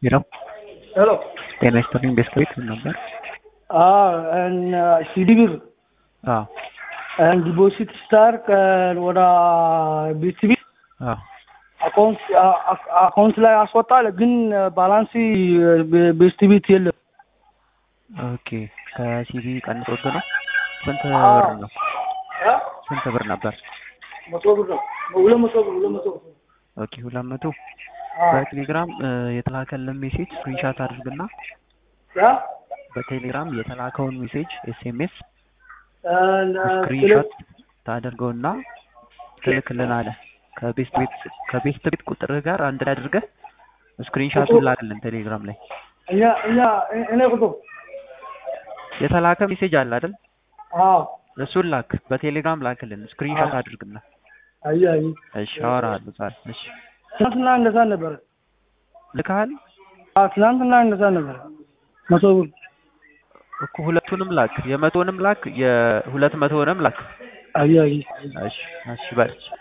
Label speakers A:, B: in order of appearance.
A: ሄሎ
B: ሄሎ
A: ጤና ይስጥልኝ። ቤስክሪት ምን ነበር?
B: ሲዲ ብር
A: አዎ
B: ዲፖዚት ስታርክ ወደ ቢቲቪ
A: አዎ
B: አካውንት አካውንት ላይ አስወጣል፣ ግን ባላንስ ቤስቲቪት የለም።
A: ኦኬ ከሲቢ ቀንሶት ነው። ስንት
B: አዎ።
A: ብር ነው? ስንት ብር ነበር?
B: መቶ ብር ነው። ሁለት መቶ ብር ሁለት መቶ ብር።
A: ኦኬ ሁለት መቶ
B: አዎ።
A: በቴሌግራም እ፣ የተላከልን ሜሴጅ ስክሪንሻት አድርግና
B: ያ
A: በቴሌግራም የተላከውን ሜሴጅ ኤስኤምኤስ
B: እና
A: ስክሪንሻት ታደርገውና ትልክልናለህ። ከቤስት ቤት ከቤስት ቤት ቁጥርህ ጋር አንድ ላይ አድርገህ ስክሪንሻቱን ላክልን ቴሌግራም ላይ።
B: እኛ እኛ እኔ ቁጡ
A: የተላከ ሜሴጅ አለ አይደል?
B: አዎ
A: እሱን ላክ፣ በቴሌግራም ላክልን ስክሪንሻት አድርግና።
B: አይ አይ
A: እሺ አወራሃለሁ ዛሬ። እሺ
B: ትናንትና እንደዛ ነበረ።
A: ልካል
B: አዎ ትናንትና እንደዛ ነበረ። መቶ ብር
A: እኮ ሁለቱንም ላክ፣ የመቶንም ላክ፣ የሁለት መቶንም ላክ።
B: አይ አይ
A: እሺ እሺ በል